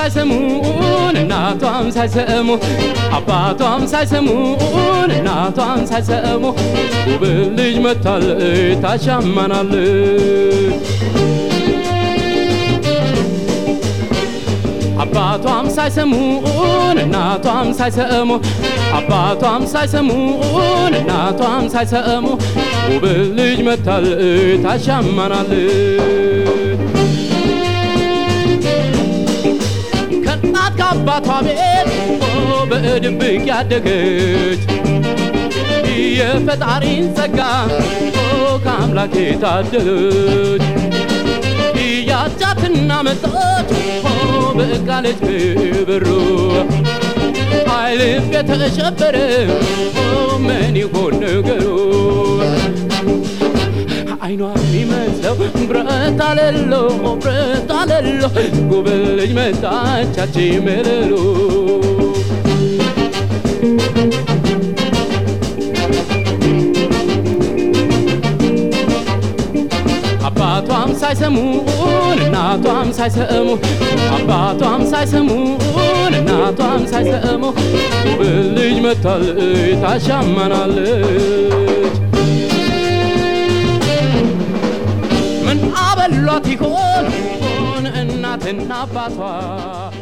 ሳይሰሙን እናቷም ሳይሰሙ አባቷም ሳይሰሙን እናቷም ሳይሰሙ ውብ ልጅ መታለች ታሻማናለች አባቷም ሳይሰሙን እናቷም ሳይሰሙ አባቷም ሳይሰሙን እናቷም ሳይሰሙ ውብ ልጅ መታለች ታሻማናለች ከእናት ከአባቷ ቤት በድብቅ ያደገች የፈጣሪን ጸጋ ከአምላክ የታደለች ያጫትና መጣች በቃለች ክብሩ ኃይልም የተሸበረ ምን ይሆን ነገሩ አይኗ የሚመስለው ብረት አለሎ ብረት አለሎ ጉብል ልጅ መጣቻች ምልሉ አባቷም ሳይሰሙን እናቷም ሳይሰሙ አባቷም ሳይሰሙን እናቷም ሳይሰሙ ውብ ልጅ መታለች ታሻማናለች ምን አበሏት ይሆን እናትና አባቷ